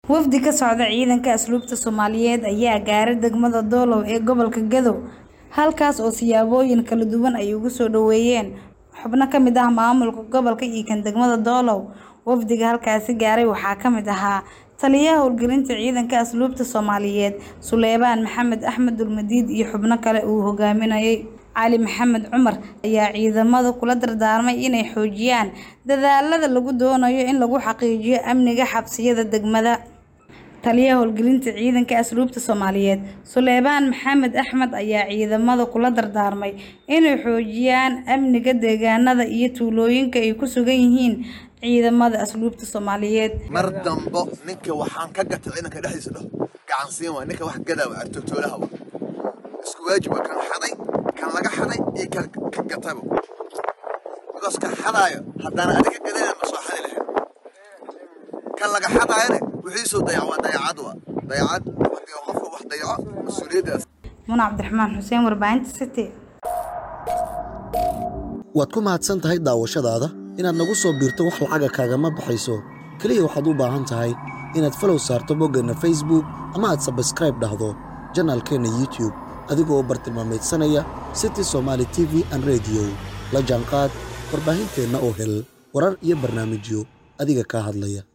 Wafdi ka socda ciidanka asluubta Soomaaliyeed ayaa gaaray degmada Doolow ee gobolka Gadow, halkaas oo siyaabooyin kala duwan ay ugu soo dhoweeyeen xubno ka mid ah maamulka gobolka iyo kan degmada Doolow. Wafdiga halkaasi gaaray waxaa ka mid ahaa Taliyaha Howlgelinta Ciidanka Asluubta Soomaaliyeed Suleymaan Maxamed Axmed Dulmadiid iyo xubno kale oo uu hogaaminayay. Cali Maxamed Cumar ayaa ciidamada kula dardaarmay inay xoojiyaan dadaallada lagu doonayo in lagu xaqiijiyo amniga xabsiyada degmada. Taliyaha Howlgelinta Ciidanka Asluubta Soomaaliyeed Suleymaan Maxamed Axmed ayaa ciidamada kula dardaarmay inay xoojiyaan amniga deegaanada iyo tuulooyinka ay ku sugan yihiin ciidamada asluubta Soomaaliyeed. mar dambo ninka waxaan ka gatay ciidanka dhexdiisa dhaho gacan siin waay ninka wax gadaa waa artoogtoolaha wa isku waajiba kan xaday kan laga xaday iyo kan ka gataba because kan xadaayo haddana adiga gadana ma soo xadi lahayn kan laga xadaayana wixiisoo dayac waa dayacad wa dayacad haddii qofka wax dayaco mas-uuliyaddaas Muna Cabdiraxmaan Xuseen warbaahinta City. waad ku mahadsan tahay daawashadaada inaad nagu soo biirto wax lacaga kaagama baxayso keliya waxaad u baahan tahay inaad falow saarto boggeenna facebook ama aad sabskribe dhahdo janaalkeenna youtube adigoo bartilmaameedsanaya city somaali t v and radio la jaanqaad warbaahinteenna oo hel warar iyo barnaamijyo adiga kaa hadlaya